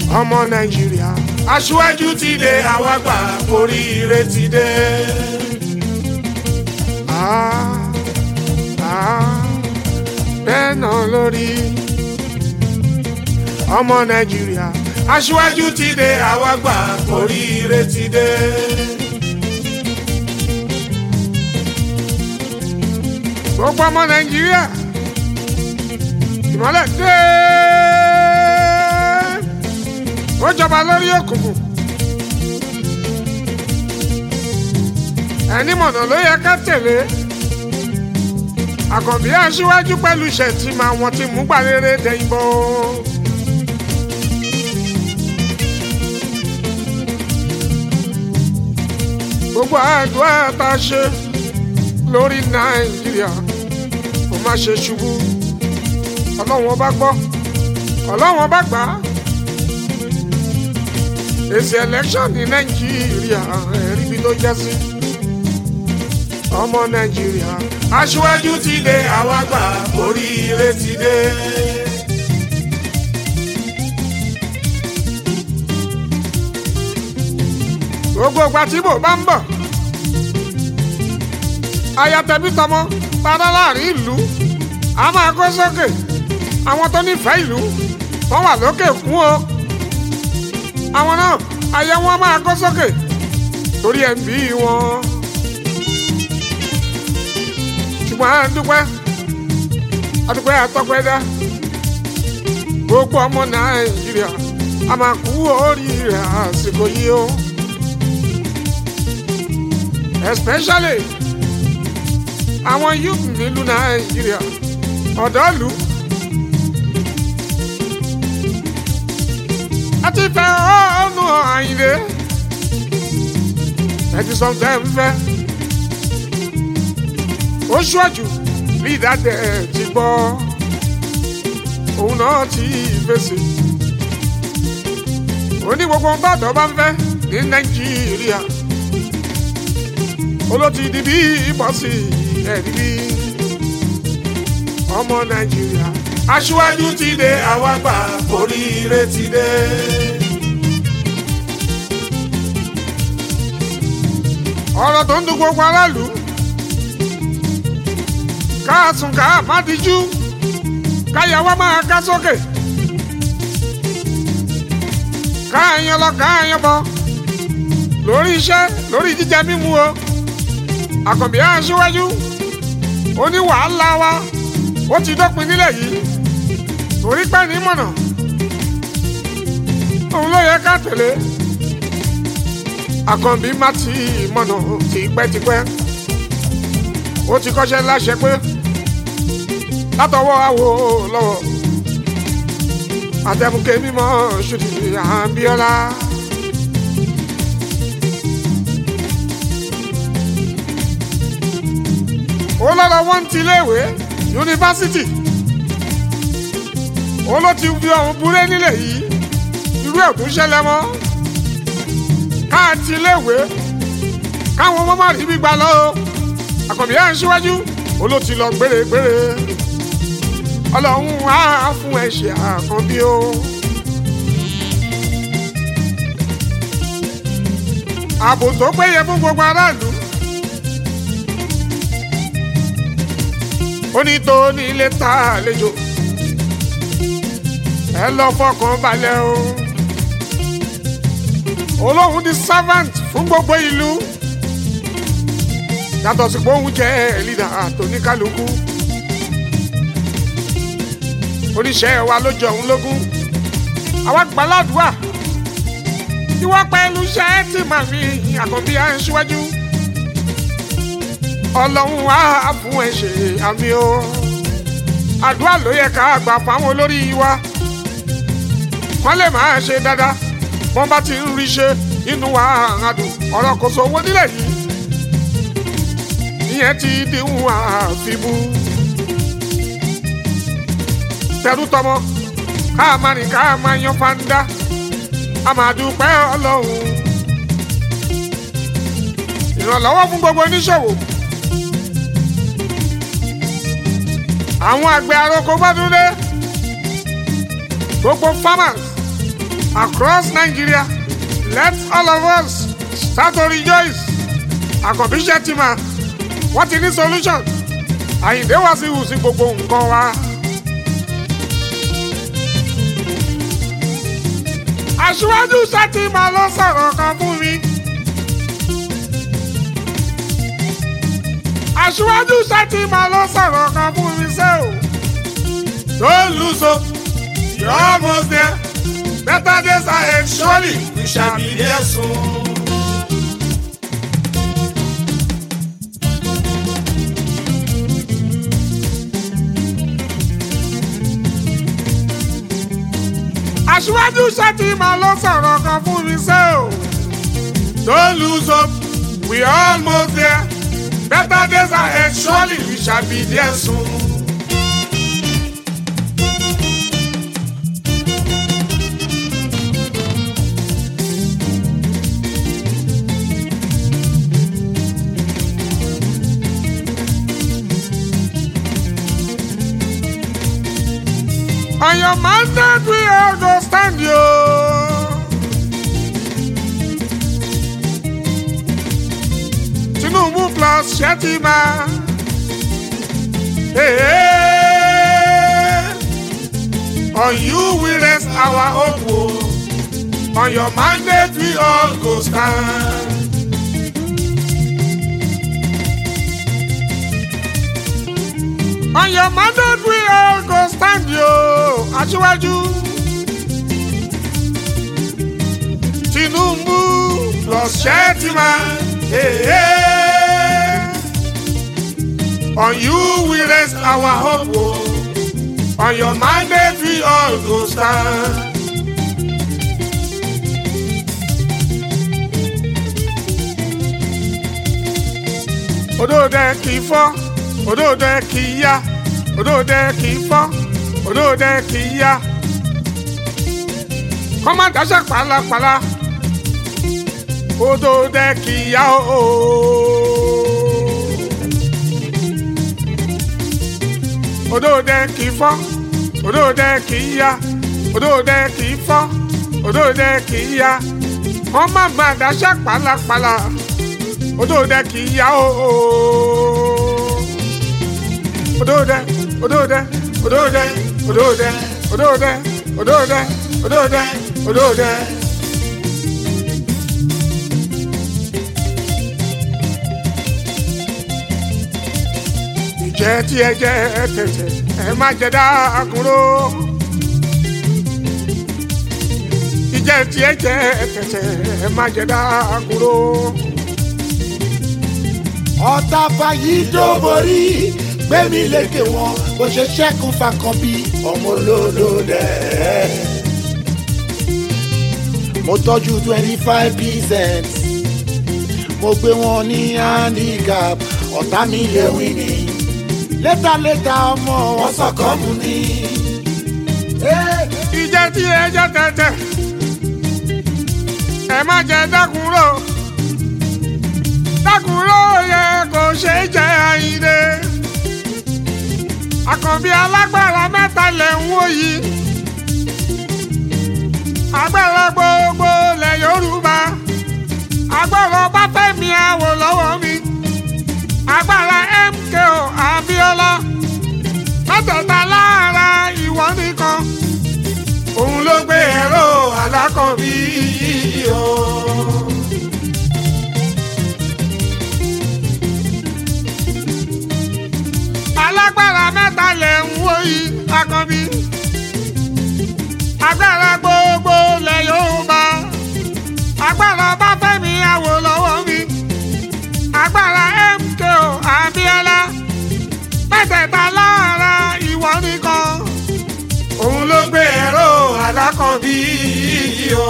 ọmọ nàìjíríà aṣíwájú ti dé àwa gbà oríire ti dé. Ah, ah, bẹ́ẹ̀ náà lórí ọmọ nàìjíríà aṣíwájú ti dé àwa gbà oríire ti dé. gbogbo ọmọ nàìjíríà ìmọ̀lẹ̀ dé ó jọba lórí òkùnkùn ẹni mọ̀nà ló yẹ ká tẹ̀lé àkànbí aṣíwájú pẹ̀lú ìṣẹ̀tìmọ̀ àwọn tí mú gbàrere dẹ̀yìn bọ́. gbogbo àdúrà tá a ṣe lórí nàìjíríà kò má ṣe ṣubú ọlọ́run ọba gbọ́ ọlọ́run ọba gbà á èsì election ní nàìjíríà ẹ̀rí bí ló jẹ́ sí ọmọ nàìjíríà aṣíwájú ti dé àwa gbà oríire ti dé. gbogbo ìgbà tí bò bá ń bọ̀ ayatẹ̀bí tọmọ padà láàrin ìlú a máa kó sókè àwọn tó nífẹ̀ẹ́ ìlú wọ́n wà lókè kún o àwọn náà ayé wọn máa kó sókè torí ẹ̀ ń bí wọn. ṣùgbọ́n à ń dúpẹ́ àdúpẹ́ àtọ́pẹ́dá gbogbo ọmọ nàìjíríà a máa kú oríire àsìkò yìí o especially àwọn youth nílùú nàìjíríà ọ̀dọ́ ìlú. àti fẹ́ ọ̀nù àyìnlé ẹ ti sọ fẹ́ fẹ́ ó ṣọ́jú bí ìdádẹ́ ti gbọ́ òun náà ti fèsì ó ní gbogbo ohun tọ́dọ̀ bá ń fẹ́ ní nàìjíríà olóòtú di bí ìbọ̀sì ẹ̀rí bí ọmọ nàìjíríà aṣíwájú ti dé àwa gbà oríire ti dé. ọ̀rọ̀ tó ń dùn gbogbo aráàlú káàsùn ká má dijú káyàwó máa ká sókè káàyàn lọ káàyàn bọ lórí iṣẹ́ lórí jíjẹ mímu o àkànbí aṣíwájú ó ní wàhálà wa ó ti dópin nílẹ̀ yìí torí pẹ́ ní mọ̀nà òun ló yẹ ká tẹ̀lé àkànbí má ti mọ̀nà tipẹ́tipẹ́ ó ti kọ́ṣẹ́ láṣẹ pé látọwọ́ àwo lọ́wọ́ àtẹ̀mùkẹ́ mímọ́ ṣùtì àbíọ́lá. ó lọ́dọ̀ wọ́n ti léèwé yunifásitì ó ló ti fi ọ̀hún buré nílẹ̀ yìí irú ẹ̀ tún ṣẹlẹ̀ mọ́ káàtì léèwé káwọn ọmọ má rí gbígbà lọ o àkànbí ẹ̀ ń ṣíwájú ó ló ti lọ gbére-gbére ọlọ́run á fún ẹ ṣe àkànbí o. ààbò tó péye fún gbogbo aráàlú ó ní tó ní ilé ta àlejò ẹ lọ fọkàn balẹ̀ o olóhùn di servant fún gbogbo ìlú yàtọ̀ sí pé òun jẹ́ leader àtòníkálukú oníṣẹ́ wa ló jọ òun lógún àwa gbàládùá ìwọ pẹ̀lú iṣẹ́ tí màmí àkànbí à ń ṣíwájú ọlọ́run á fún ẹ ṣe àmì o àdúrà ló yẹ ká gbà fáwọn olórí wa wọ́n lè máa ṣe dáadáa wọ́n bá ti ń rí ṣe inú wa àdùn ọ̀rọ̀ kò sọ owó nílẹ̀ yìí ìyẹn ti dìhun àfibú tẹrú tọmọ ká máa rìn ká máa yan fanda a máa dúpẹ́ ọlọ́run ìrànlọ́wọ́ fún gbogbo oníṣòwò àwọn àgbẹ̀ àroko bá dúdé gbogbo farmers across Nigeria let all of us start to rejoice àkànbí ṣẹ́tìmá wọ́n ti ní solution àyìndé wá sí ìhùsí gbogbo nǹkan wa. aṣíwájú ṣẹ́tìmá ló sọ̀rọ̀ kan fún mi. aṣíwájú ṣẹ́tìmá ló sọ̀rọ̀ kan fún mi ṣé o. don't lose hope you're almost there better days ahead surely we shall be there soon. aṣíwájú ṣètìmá ló sọ̀rọ̀ kan fún mi ṣé o. don't lose hope we are almost there better days ahead surely we shall be there soon. On your mandate we all go stand you. Tinubu plus Shetima. Hey, hey. On you we rest our hope. oh. On your mandate we all go stand. On your mandate we all go stand yo, aṣíwájú. Tinubu plus Shetima. Hey, hey. On you we rest our hope. oh. On your mandate we all go stand. Odòdè kì í fọ́, odòdè kì í yá, odòdè kì í fọ́, odòdè kì í yá. Kọ́má dáṣẹ́ pàlàpàlà, odòdè kì í yá ooo. Odòdè kì í fọ́, odòdè kì í yá, odòdè kì í fọ́, odòdè kì í yá. Kọ́má má dáṣẹ́ pàlàpàlà odòdè kì í yá o. odòdè odòdè odòdè odòdè odòdè odòdè odòdè odòdè. ìjẹ́ tí ẹ jẹ́ tẹ̀tẹ̀ ẹ má jẹ dákúrò. ìjẹ́ tí ẹ jẹ́ tẹ̀tẹ̀ ẹ má jẹ dákúrò ọ̀tá fàyí dóborí gbẹ̀mí lékè wọn bó ṣe ṣẹ́kùn fakàn bí ọmọ olódò dẹ̀. mo tọ́jú twenty five percent mo gbé wọn ní handicap ọ̀tá mi lè wí ni létàlétà ọmọ wọn sọ̀kọ́ mu ni. ìjẹ́ tí ẹ jẹ́ tẹ̀tẹ̀ ẹ má jẹ dákúrò dákúrò yẹ kò ṣe é jẹ àyíndé àkànbí alágbára mẹ́ta lẹ̀ ń wò yìí agbára gbogbo lẹ̀ yorùbá agbára ọbáfẹ́mi àwò lọ́wọ́ mi agbára MKO Abíọ́lá mẹ́tẹ̀ẹ̀ta lára ìwọ nìkan òun ló gbé ẹ̀rọ alákànbí yìí o. alágbára mẹ́ta lẹ̀ ń wò yìí akànbí agbára gbogbo lẹ̀ Yorùbá agbára ọbáfẹ́mi àwò lọ́wọ́ mi agbára MKO Abíọ́lá mẹ́tẹ̀ẹ̀ta lára ìwọ nìkan òun ló gbé ẹ̀rọ alákànbí yìí o.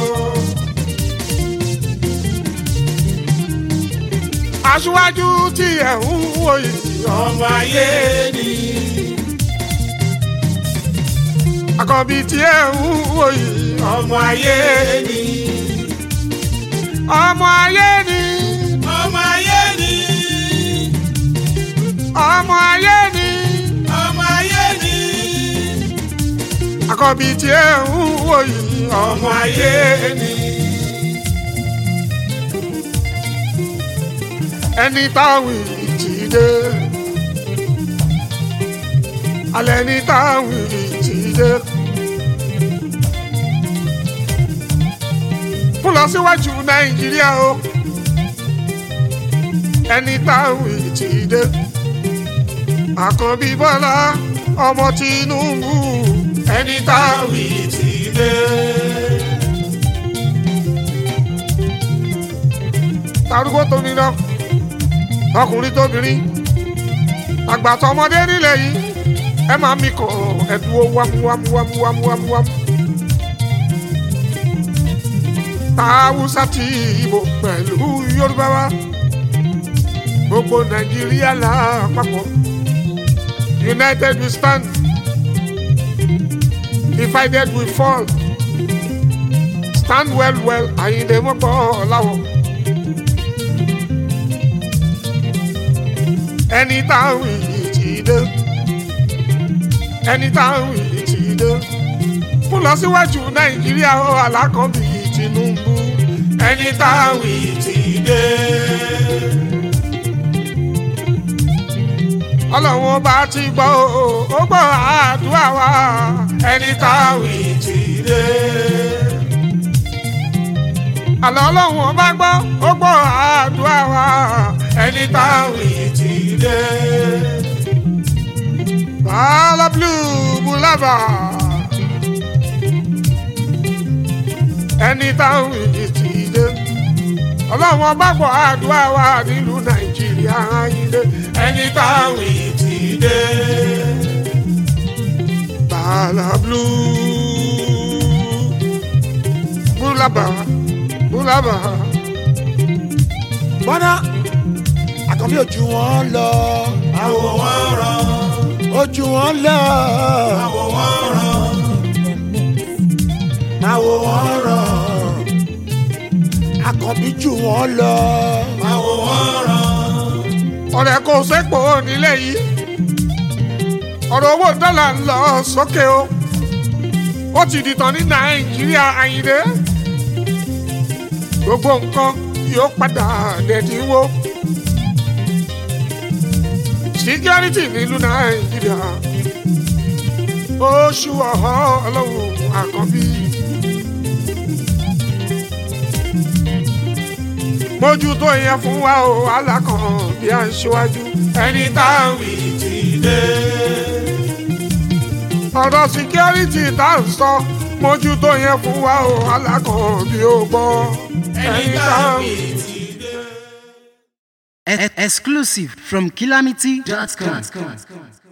aṣíwájú tí ẹ̀ ń wò yìí ọmọ ayé ni. àkànbí tí ẹ̀ ń wò yìí ọmọ ayé ni. ọmọ ayé ni. ọmọ ayé ni ọmọ ayé ni. ọmọ ayé ni àkọ́bí tí ẹ ń wò yìí ọmọ ayé ni. ẹni táwọn ìjì dé alẹ́ ní táwọn ìjì dé. fún lọ síwájú nàìjíríà o ẹni táwọn ìjì dé. àkànbí bọ́lá ọmọ tinubu ẹni táwọn ìjì dé. tarúgbó tóbi lọ ọkùnrin tóbìnrin àgbàtọ ọmọdé nílẹ̀ yìí ẹ máa mi kàn ẹdúró wámúwámúwámúwámúwámú. tàwùsà tí ìbò pẹ̀lú yorùbá wa gbogbo nàìjíríà lápapọ̀ united we stand divided we fall stand well well àyìnlé mọ́pọ̀ láwọ̀. ẹni táwọn yìí ti dé ẹni táwọn yìí ti dé fún lọ síwájú nàìjíríà ó alákọ̀ọ́bí tinubu ẹni táwọn yìí ti dé. ọlọ́run bá ti gbọ́ ó gbọ́ àdúrà wa ẹni táwọn yìí ti dé. àlọ́ ọlọ́run bá gbọ́ ó gbọ́ àdúrà wa ẹni táwọn yìí ti dé. Bala blue bulaba. Ẹni táwọn ìdí ti dé. Ọlọ́run ọba gbọ́ àdúrà wa nílùú Nàìjíríà ayílé. Ẹni táwọn ìdí ti dé. Bala blue bulaba bulaba. bọ́dá àkànbí ojú wọn lọ àwọ̀ wọn ràn ojú wọn lọ àwọ̀ wọn ràn àwọ̀ wọn rọ àkànbí jù wọn lọ àwọ̀ wọn ràn ọ̀rẹ́ kò sẹ́pọ̀ nílẹ̀ yìí ọ̀rọ̀ owó dọ́là ń lọ sókè o ó ti dìtàn ní nàìjíríà àyìnlé gbogbo nǹkan yóò padà dẹ̀dínwó síkírítì nílùú nàìjíríà oṣù ọ̀họ́ ọlọ́run àkànbí. mójútó yẹn fún wa o alákan bí a ń ṣíwájú ẹni táwọn ti dé ọ̀rọ̀ síkírítì tá à ń sọ mójútó yẹn fún wa o alákan bí ó gbọ́ ẹni táwọn ti dé. E- exclusive from calamity.com.